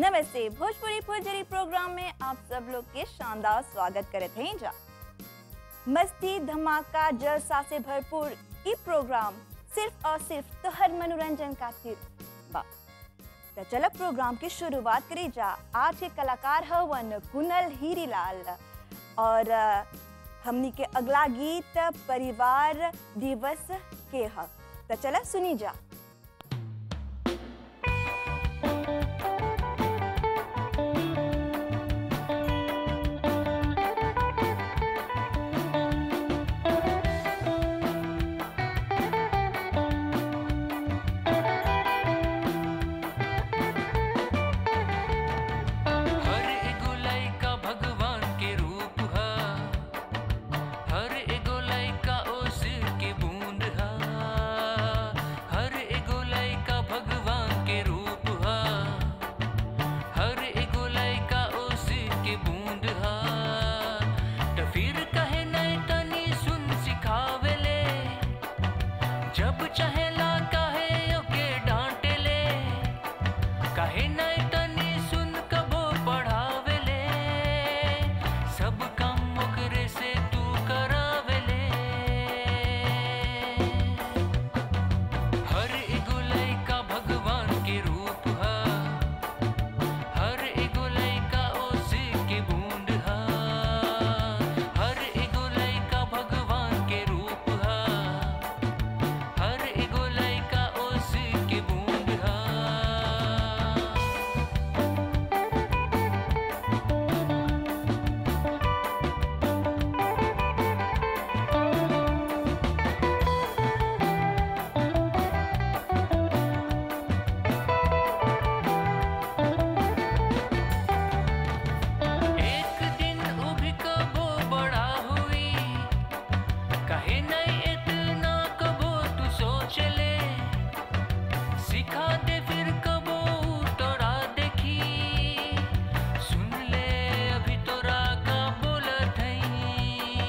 नमस्ते भोजपुरी फुलझड़ी प्रोग्राम में आप सब लोग के शानदार स्वागत करत हैं जा मस्ती धमाका जलसा से भरपूर ई प्रोग्राम सिर्फ और सिर्फ तोहर मनोरंजन खातिर बा तो चलो प्रोग्राम की शुरुआत करी जा आज के कलाकार हवन कुनल हीरीलाल और अ, हमनी के अगला गीत परिवार दिवस के ह तो चलो सुनी जा हर एगो लइका भगवान के रूप ह हर एगो लइका ओस के बूंद ह हर एगो लइका भगवान के रूप ह हर एगो लइका ओस के बूंद ह त फिर कहे नहीं तनी सुन सिखावेले जब चाहेला कहे ओके डांटे ले काहे नहीं तनी सुन कबो पढ़ावेले सब काम ओकरे से तू करावेले हर एगो लइका भगवान के रूप ह हर एगो लइका ओस के बूंद ह हर एगो लइका भगवान के रूप ह हर एगो लइका ओस के बूंद ह एक दिन वो भी कबो बड़ा हुई कहे नहीं इतना कबो तू सोच ले सिखा दे फिर कबो तोरा देखी सुन ले अभी तोरा का बोलत हई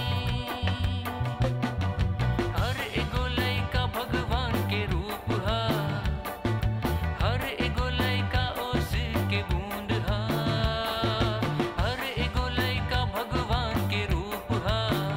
हर एगो लइका भगवान के रूप ह हर एगो लइका ओस के बूंद ह हर एगो लइका भगवान के रूप ह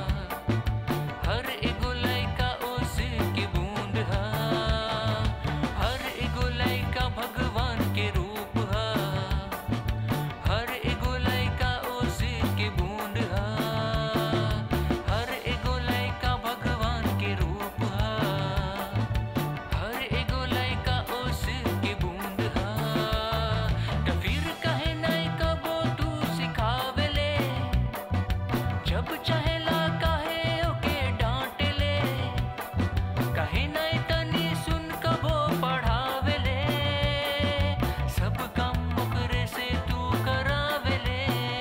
हर एगो लइका ओस के बूंद ह हर एगो लइका भगवान के रूप ह हर एगो लइका ओस के बूंद ह हर एगो लइका भगवान के रूप ह हर एगो लइका ओस के बूंद ह त फिर कहे नहीं कबो तू सिखावेले जब चाहेला कहे ओके डांट ले कहे नहीं तनी सुन कबो पढ़ावेले सब काम ओकरे से तू करावेले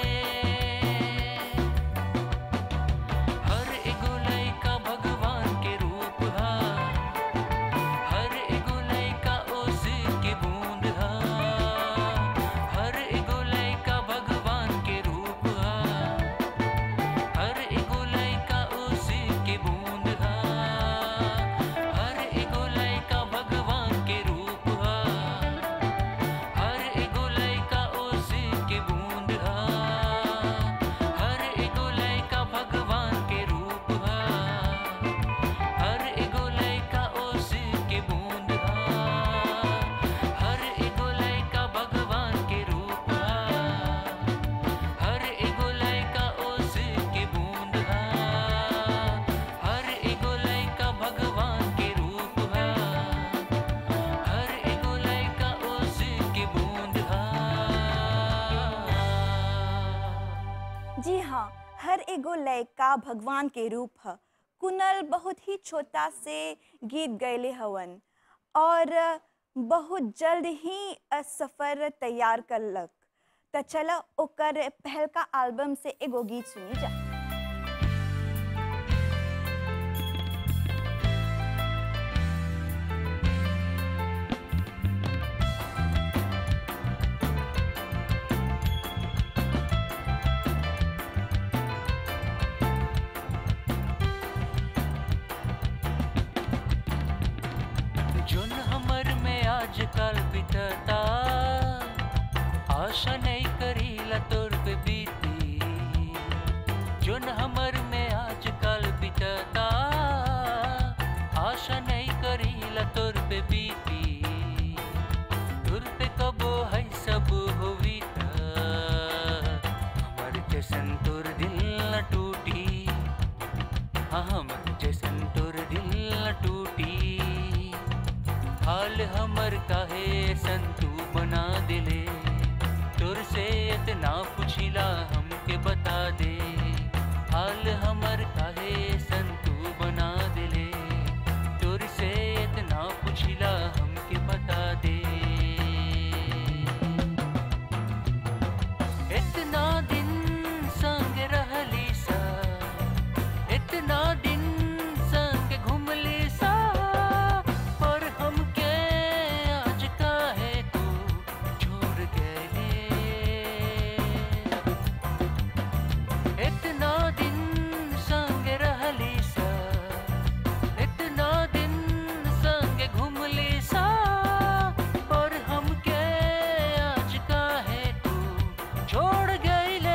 हर एगो लइका भगवान के रूप ह हर एगो लइका ओस के बूंद ह हर एगो लइका भगवान के रूप ह हर एगो लइका ओस के बूंद ह हर एगो लइका भगवान के रूप ह हर एगो लइका ओस के बूंद ह हर एगो लइका भगवान के रूप ह हर एगो लइका ओस के बूंद ह हर एगो लइका भगवान के रूप ह हर एगो लइका ओस के बूंद ह हर एगो लइका भगवान के रूप ह हर एगो लइका ओस के बूंद ह जी हाँ हर एगो लयका भगवान के रूप ह कुनल बहुत ही छोटा से गीत गैले हवन और बहुत जल्द ही अ, सफर तैयार करलक त चला ओकर पहलका एल्बम से एगो गीत सुनी जा जोन हमर में आजकल बितता आशा नहीं करीला तोर पे बीती जोन हमर में आजकल बीतता आशा नहीं करीला तोर पे बीती तोर पे कबो है सब होवी त हमर जैसन तोर दिल न टूटी हाँ हमर जैसन तोर दिल न टूटी हाल हमर काहे संतू बना दिले तोर से इतना पुछिला हमके बता दे हाल हमर काहे संतू बना दिले तोर से इतना पुछिला हमके बता दे इतना दिन संग रहली सा इतना दिन संग घुमली सा पर हमके आज काहे तू छोड़ गए इतना दिन संग रहली सा इतना दिन संग घुमली सा पर हमके आज काहे तू छोड़ गईले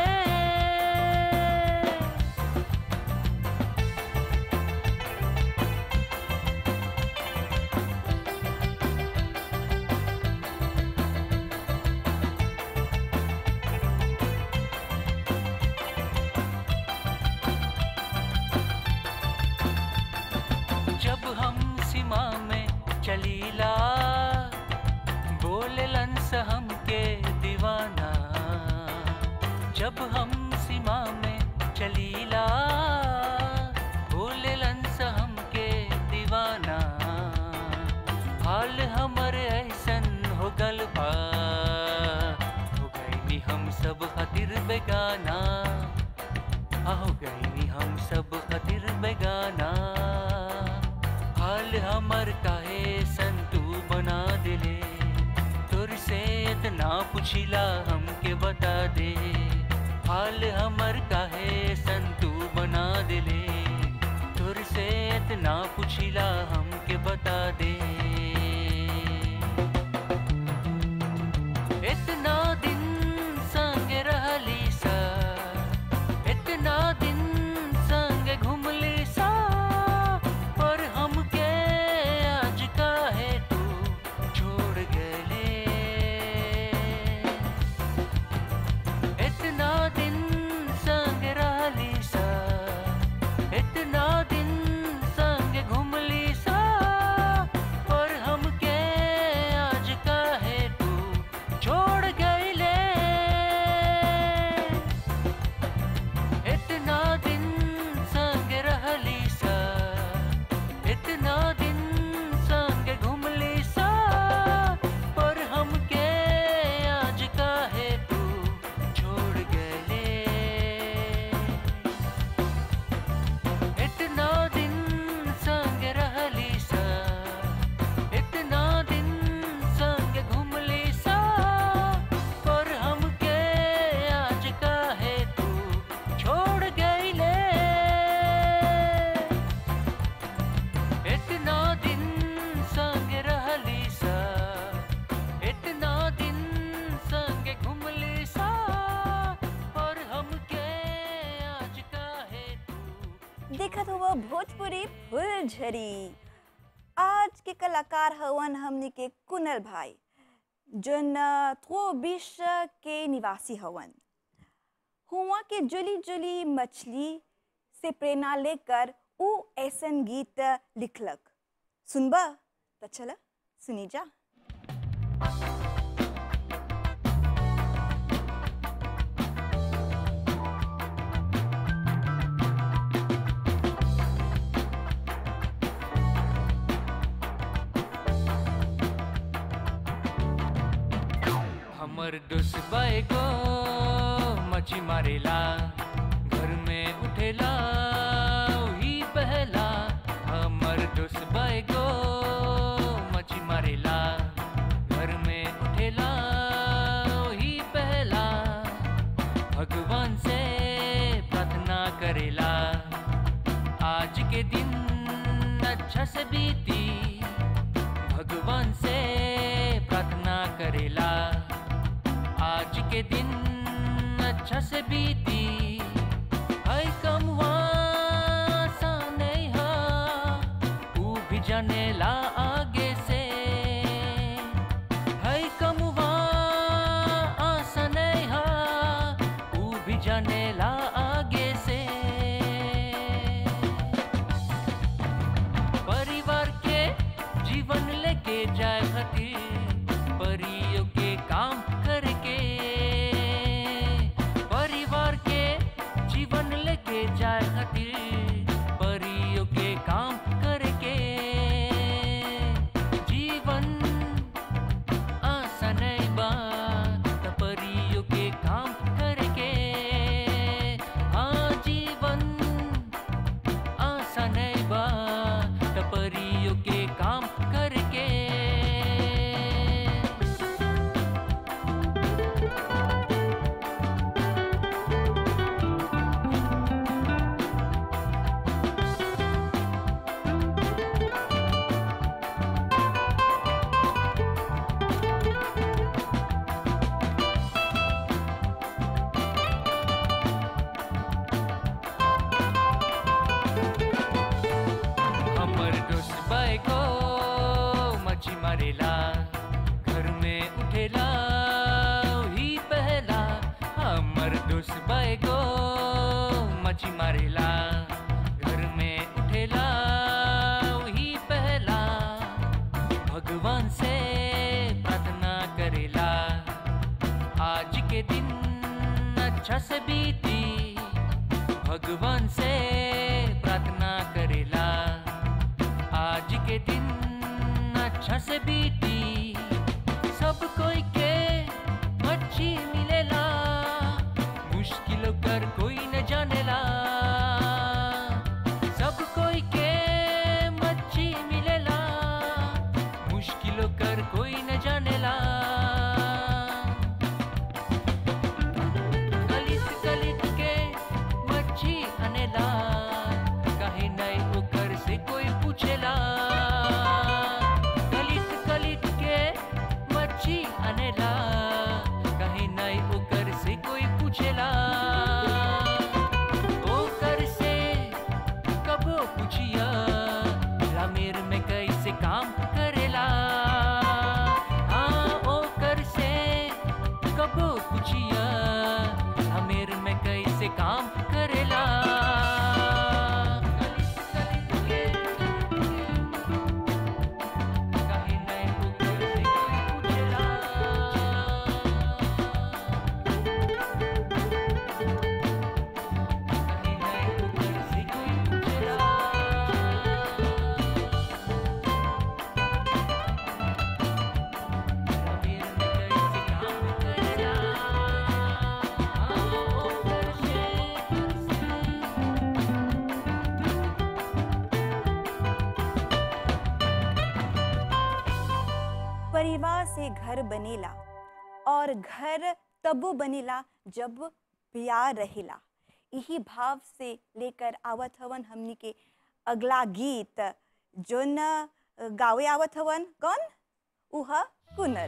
जब हम सीमा में चलीला बोलेलन स हमके दीवाना जब हम सीमा में चलीला बोलेलन स हमके दीवाना हाल हमर ऐसन हो गल बा हो गईनी हम सब खातिर बेगाना आ हो गईनी हम सब खातिर बेगाना हाल हमर काहे संतू बना दिले तोर से इतना पुछिला हमके बता दे हाल हमर काहे संतू बना दिले तोर से इतना पुछिला हमके बता दे इतना दिन संग रहली सा इतना दिन संग घुमली सा पर हमके आज काहे तू छोड़ गले इतना दिन संग रहली सा इतना दिन संग घुमली सा पर हमके आज काहे तू छोड़ गईले इतना दिन संग रहली सा इतना दिन संग घुमली सा पर हमके आज काहे तू छोड़ गले इतना दिन संग रहली सा इतना दिन संग घुमली सा पर हमके आज काहे तू छोड़ गईले इतना दिन संग रहली सा इतना दिन संग घुमली सा पर हमके आज काहे तू देखत हुआ भोजपुरी फुलझड़ी आज के कलाकार हवन हमनी के कुनल भाई जोन थ्रोबिश के निवासी हवन हुआ के जुली जुली मछली से प्रेरणा लेकर ऊ ऐसन गीत लिखलक सुनबा तो चला सुनी जा हमर दुश्बा को मछी मारेला घर में उठेला वही पहला हमर दुश्बा को मछी मारेला घर में उठेला वही पहला भगवान से प्रार्थना करेला आज के दिन अच्छा से बीती भगवान से प्रार्थना करेला आज के दिन अच्छा से बीती हाय कम नहीं हा ऊ भी जाने ला आगे से हाय कम आसा नहीं हा ऊ भी जाने ला आगे से परिवार के जीवन लेके जाए खातिर परियों के काम करके परिवार के जीवन लेके जाए खातिर परियों के काम करके जीवन आसान नहीं बा त परियों के काम करके हाँ जीवन आसान नहीं बा त परियों के काम करके हमर दोस्त भाई को मच्छी मारेला घर में उठेला ही पहला हमर दोस्त भाई को मच्छी मारेला घर में उठेला ही पहला भगवान से प्रार्थना करेला आज के दिन अच्छा से बीती भगवान से प्रार्थना करेला आज के दिन अच्छा से बीती सब कोई के मच्छी मिलेला मुश्किलों कर कोई न जानेला सब कोई के मच्छी मिलेला मुश्किलों कर कोई न जानेला गलित गलित के मच्छी अनेला काहे नहीं ओकर से कोई पूछेला गलित गलित के मच्छी अनेला काहे नहीं ओकर से कोई पूछेला ओकर से कबो पूछिया रामेर में कैसे काम करेला हाँ ओकर से कबो पूछिया रामेर में कैसे काम करेला काहे नहीं ओकर से कोई पूछेला काहे नहीं ओकर से कोई पूछेला रामेर में कैसे काम करेला हाँ ओकर से परिवार से घर बनेला और घर तबो बनेला जब प्यार रहेला यही भाव से लेकर आवत हवन हमनी के अगला गीत जोन अ, गावे आवत हवन कौन उह कुनल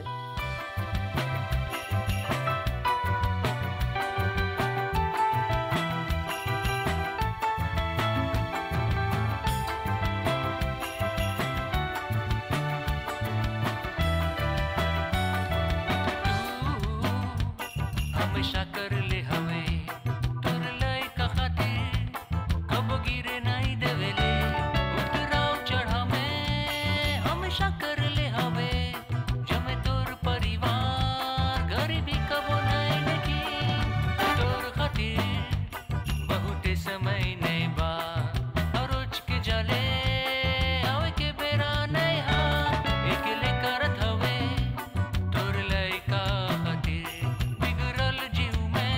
हमेशा कर ले हवे तुर लय का खातिर कब गिरे नहीं देवेले उतराव चढ़ा में हमेशा कर ले हवे जमे तोर परिवार गरीबी कबो नहीं देखी तोर खातिर बहुते समय नहीं बा और रोज के जले आवे के बेरा नहीं हा एकले करत हवे तोर लइका खातिर बिगड़ल जीव में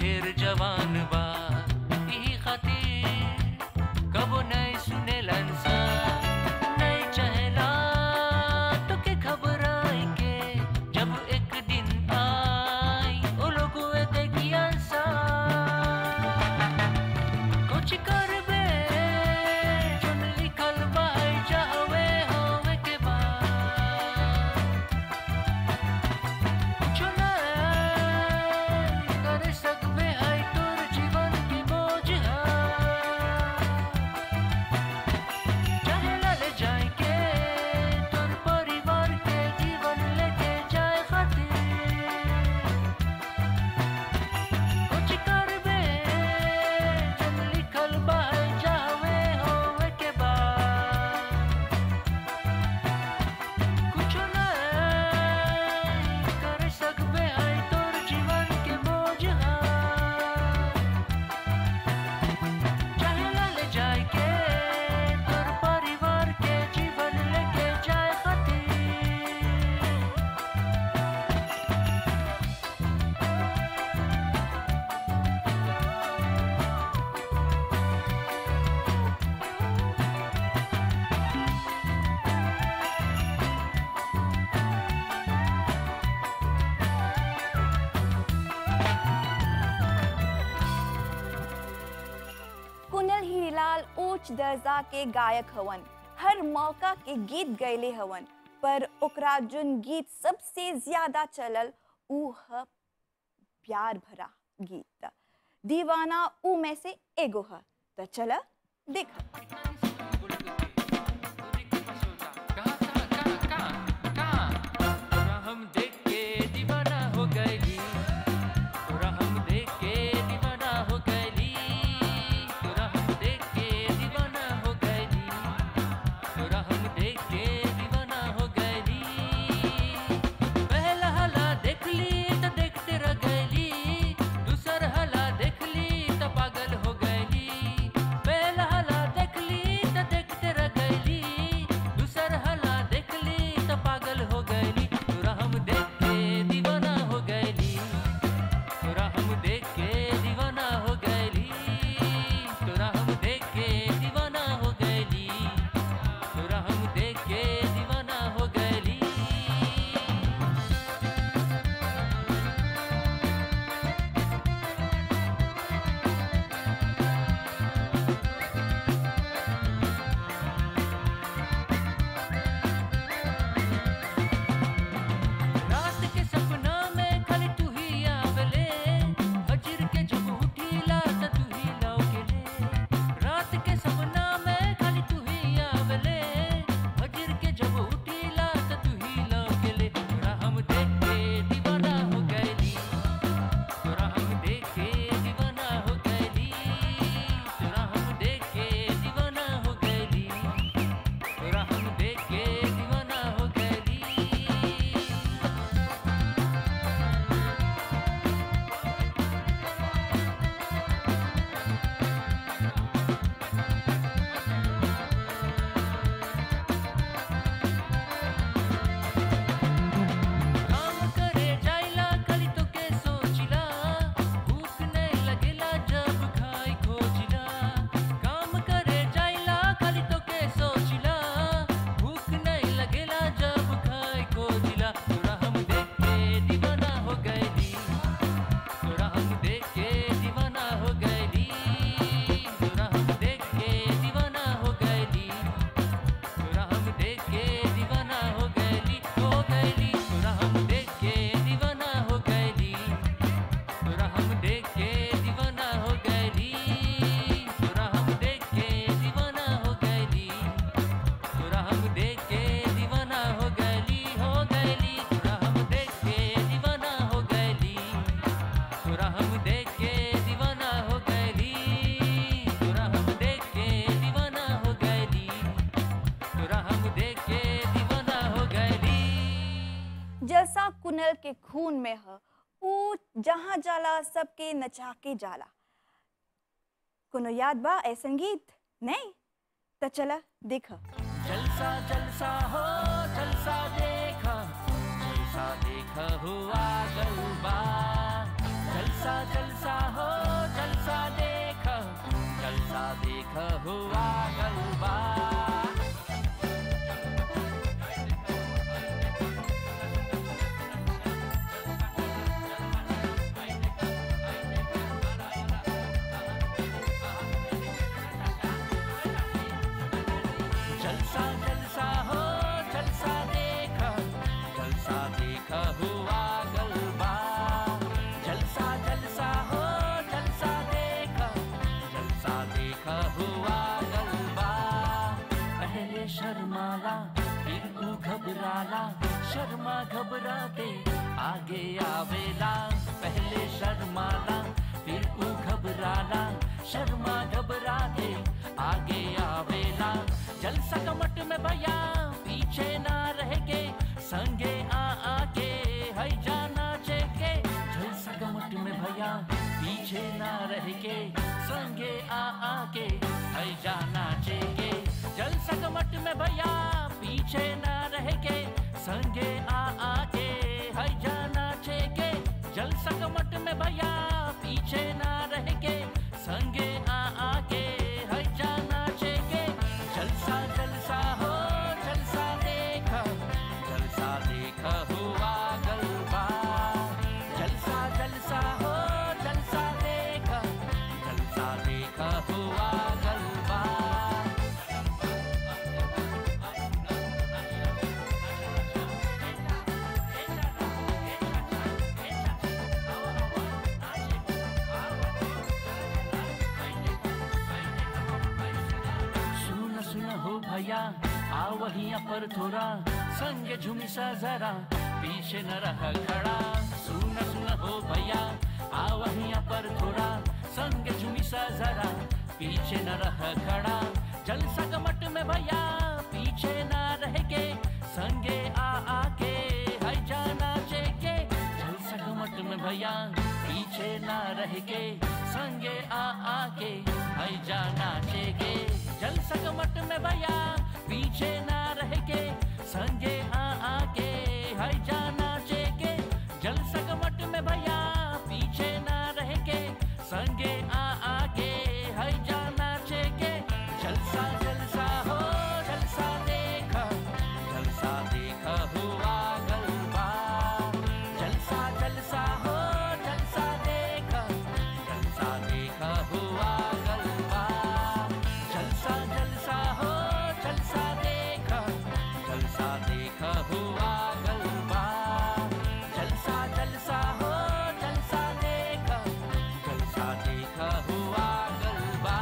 ढेर जवान बा यही खातिर कबो नहीं सुने लंसा नहीं चहला तो के घबराए के जब एक दिन आई ओ लोग देखिया सा कुछ करबे चुन लिखल बाई जावे होवे के बाद कुछ नहीं कर सकबे है तोर जीवन की बोझ है चाहे लड़ जाए के तोर परिवार के जीवन लेके जाए खातिर कुछ करबे जब लिखल बाहर जावे होवे के बाद कुछ नहीं कर सकबे है तोर जीवन के बोझ है चाहे लड़ जाए के तोर परिवार के जीवन लेके जाए खातिर कुनल हीरीलाल उच्च दर्जा के गायक हवन हर मौका के गीत गैले हवन पर ओकरा जोन गीत सबसे ज्यादा चलल ऊ ह प्यार भरा गीत दीवाना ऊ में से एगो ह तो चल देख हम देख के दीवाना हो गईली तोरा हम देख के दीवाना हो गईली तोरा हम देख के दीवाना हो गईली तोरा हम देख के दीवाना हो गईली पहला हला देखली त देखते रह गईली दूसर हला देखली त पागल हो गईली पहला हला देखली त देखते रह गईली दूसर हला देखली त पागल हो गईली तोरा हम देख के दीवाना हो गईली तोरा हम देख के दीवाना हो गईली तोरा हम देख के दीवाना हो गईली तोरा हम देख के दीवाना हो गईली रात के सपना में खाली तू ही आवेले फजर के जब उठीला त तू ही लौकेले रात के सपना में खाली तू ही आवेले फजर के जब उठीला त तू ही लौकेले तोरा हम देख के दीवाना हो गईली तोरा हम देख के दीवाना हो गईली तोरा हम देख के दीवाना हो गईली तोरा हम देख के दीवाना हो गईली काम करे जाइला खाली तो के सोचिला भूख नहीं लगेला जब खाई खोजिला काम करे जाइला खाली तो के सोचिला भूख नहीं लगेला जब खाई खोजिला तोरा हम देख के दीवाना हो गईली तोरा हम देख के दीवाना हो गईली तोरा हम देख के दीवाना हो गईली तोरा हम देख के दीवाना हो गईली हो गईली तोरा हम देख के दीवाना हो गईली तोरा हम देख के दीवाना हो गईली तोरा हम देख के दीवाना हो गईली तोरा हम देख के दीवाना हो गईली हो गईली तोरा हम देख के दीवाना हो गईली तोरा हम देख के दीवाना हो गईली तोरा हम देख के दीवाना हो गईली तोरा हम देख के दीवाना हो गईली जैसा कुनल के खून में ह ऊ जहाँ जाला सबके नचा के जाला कोनो याद बा ऐसन गीत नहीं तो चला देख जलसा जलसा हो जलसा देखा जलसा देखा हुआ गलबा जलसा जलसा हो देख हुआ गलबा जलसा जलसा हो जलसा देखा जलसा देखा हुआ गलबा जलसा जलसा हो जलसा देखा जलसा देखा हुआ गलबा पहले शर्माला फिर ऊ घबराला शर्मा घबराते आगे आवेला पहले शर्माला फिर ऊ घबराला शर्मा घबराते आगे आवेला जलसा कमट में भैया पीछे ना रह के संगे आ आके है जाना चेके जलसा कमट में भैया पीछे ना रह के संगे आ आके है जाना चेके जलसा कमट में भैया पीछे ना रह के संगे आ आके है जाना चेके जलसा कमट में भैया पीछे ना रह के संगे आ आके है जाना चेके जलसा जलसा हो जलसा देखा जलसा देखा हुआ गलबा जलसा जलसा हो जलसा देखा जलसा देखा हुआ गलबा सुन सुन हो भैया आ वहिया पर थोड़ा संग झुमी सा जरा पीछे न रह खड़ा सुन सुन हो भैया आ वहिया पर थोड़ा संग झुमी सा जरा पीछे न रह खड़ा जलसा कमट में भैया पीछे न रह के संगे आ आके है जाना चेके जलसा कमट में भैया पीछे ना रह के संगे आ आके है जाना चेके जल सकमट में भैया पीछे ना रह के संगे आ आके है जाना चेके जल सकमट में भैया पीछे ना रह के संगे आ आके है जाना चेके जलसा जलसा हो जलसा देखा जलसा देखा हुआ गलबा जलसा जलसा हो जलसा देखा जलसा देखा हुआ गलबा जलसा जलसा हो जलसा देखा जलसा देखा हुआ गलबा जलसा जलसा हो जलसा देखा जलसा देखा हुआ गलबा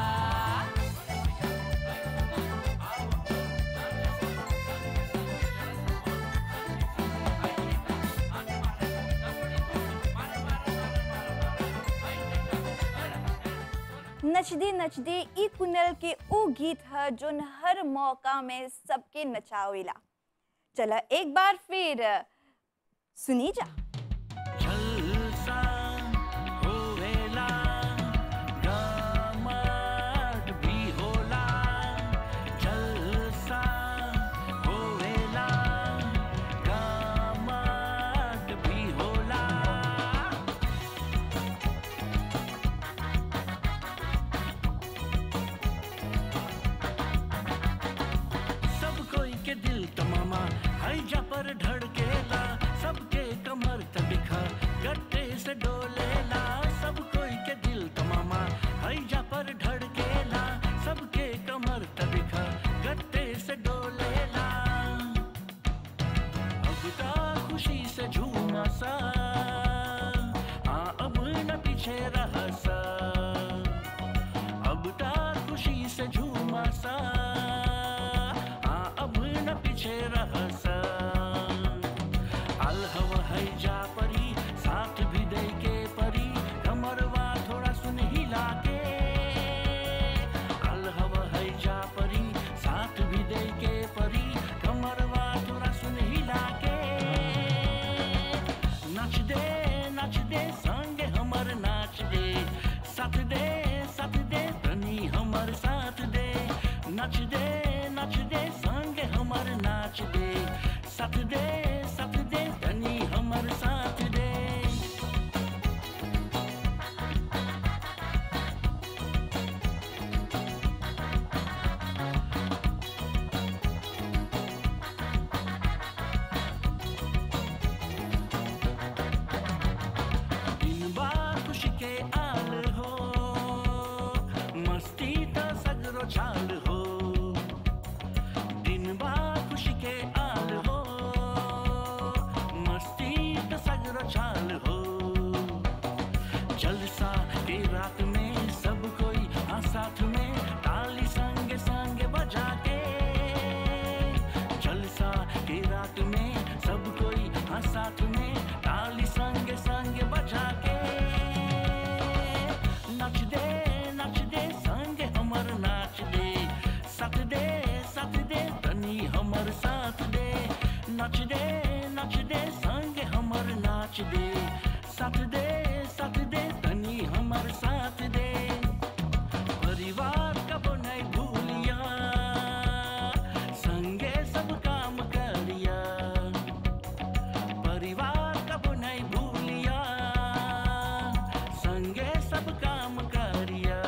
नचदी नचदी ई कुनल के ऊ गीत है जोन हर मौका में सबके नचावेला चला एक बार फिर सुनी जा जलसा होवेला गमट भी होला जलसा होवेला गमट भी होला सब कोई के दिल तमामा हैजा पर धड़केला सबके कमर तबिखा गट्टे से डोलेला सब कोई के दिल तमामा हैजा पर धड़केला सबके कमर तबिखा गट्टे से डोलेला अब ता खुशी से झूमा सा आ अब न पीछे रहा सा अब ता खुशी से झूमा सा आ अब न पीछे रह सा अलहव है जा परी साथ भी दे के चाल हो दिन बा खुशी के आल हो मस्ती त सगरो चाल हो जलसा के रात में सब कोई हाँ साथ में ताली संगे संगे बजा के जलसा के रात में सब कोई हाँ साथ में ताली संगे संगे बजा के नाच दे नाच दे संगे हमर नाच दे साथ दे साथ दे तनी हमर साथ दे नाच दे नाच दे संगे हमर नाच दे साथ दे साथ दे तनी हमर साथ दे परिवार कब नहीं भूलिया संगे सब काम करिया परिवार कब नहीं भूलिया संगे सब काम करिया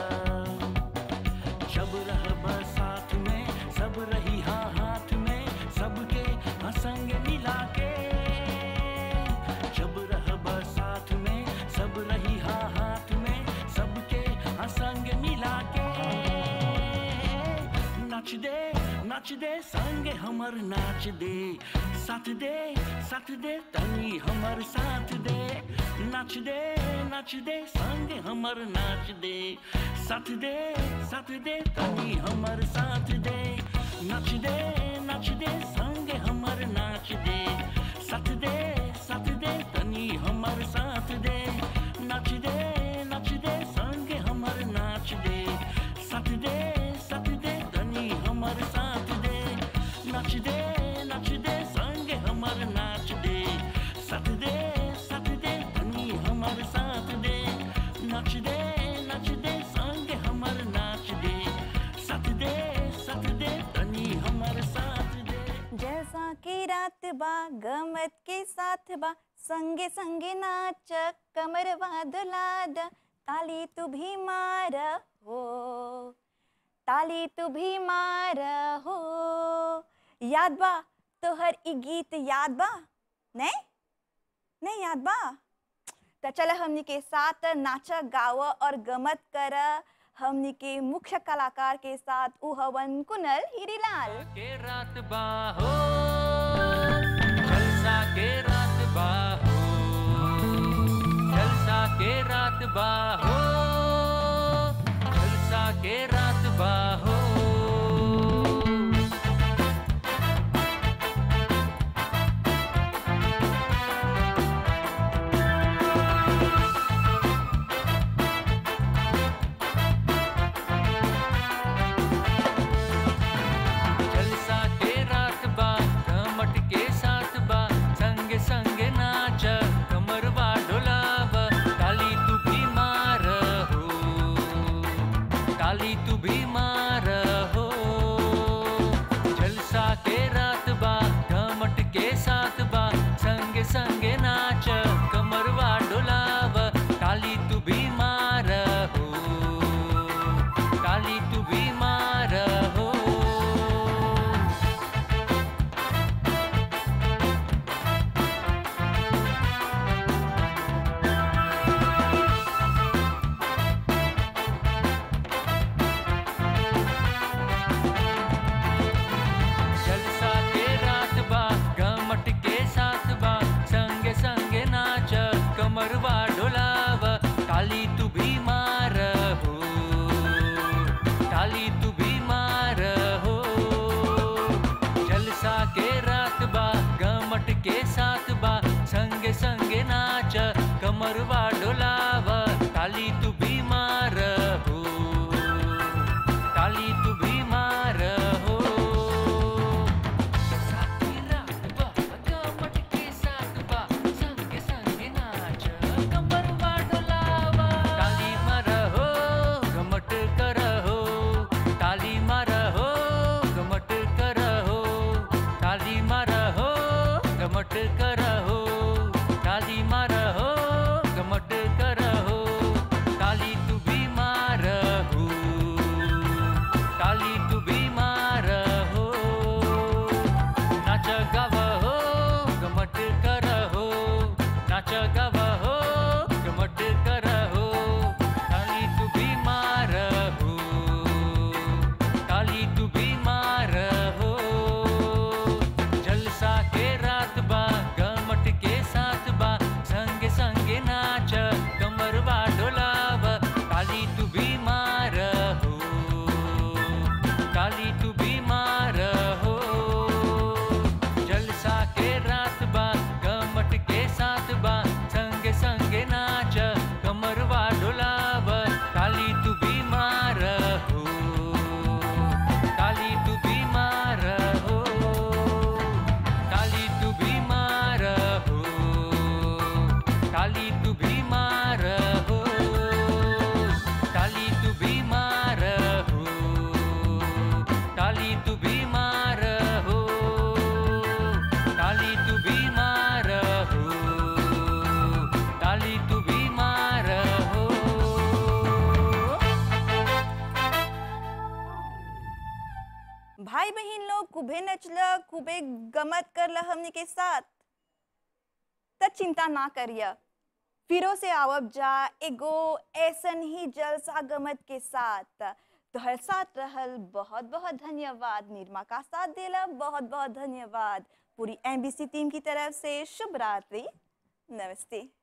जब रहब साथ में सब रही हाँ हाथ में सबके हाँ संग मिला के जब रहब साथ में सब रही हाँ हाथ में सबके हाँ संग मिला के नाच दे नाच दे संगे हमर नाच दे साथ दे साथ दे तनी हमर साथ दे नाच दे नाच दे संगे हमर नाच दे साथ दे साथ दे तनी हमर साथ दे नाच दे नाच दे संगे हमर नाच दे साथ दे साथ दे तनी हमर साथ दे नाच दे नाच दे संगे हमर नाच दे साथ दे साथ दे तनी हमर साथ दे नाच दे नाच दे संगे हमर नाच दे साथ दे साथ दे तनी हमर साथ दे नाच दे नाच दे संगे हमर नाच दे साथ दे साथ दे तनी हमर साथ दे जैसा कि रात बा गमत के साथ बा संगे संगे नाच कमर वादलाद ताली तू भी मार हो ताली तू भी मार हो याद बा तोहर ई गीत याद बा नहीं नहीं याद बा तो चल हमनी के साथ नाच गाव और गमत कर हमनी के मुख्य कलाकार के साथ उ हवन कुनल हीरीलाल के रात बाहो जलसा के रात बाहो जलसा के रात बाहो जलसा के रात बाहो जलसा के रात बा घमट के साथ बा संगे संगे नाच कमरवा डोलाव ताली तू भी मार हो ताली तू भी मार हो जलसा के रात बा घमट के साथ बा संगे संगे नाच कमरवा डोलाव ताली तू भी मार हो ताली तू भी मार हो जलसा के रात बा गमट के साथ बा संगे संगे नाच कमरवा डोलाव ताली तू भी मार हो ताली तू भी मार हो जलसा के रात बा गमट के साथ बा संगे संगे नाच कमरवा डोलाव ताली तू भी मार हो ताली तू भी मार हो साथी रात बा गमट के साथ बा संगे संगे नाच कमरवा डोलावा ताली मार हो गमट कर हो ताली मार हो गमट कर हो ताली मार हो गमट कर हो ताली मार हो गमट कर बीमार हो टाली तू बीमार हो टाली तू बीमार हो टाली तू बीमार हो टाली तू बीमार हो भाई बहन लोग खूबे नचल खूबे गमत करल हमने के साथ त चिंता ना करिए फिरो से आवब जा एगो ऐसन ही जलसा गमत के साथ तोहर साथ रहल बहुत बहुत धन्यवाद निर्मा का साथ देला बहुत बहुत धन्यवाद पूरी एमबीसी टीम की तरफ से शुभ रात्रि नमस्ते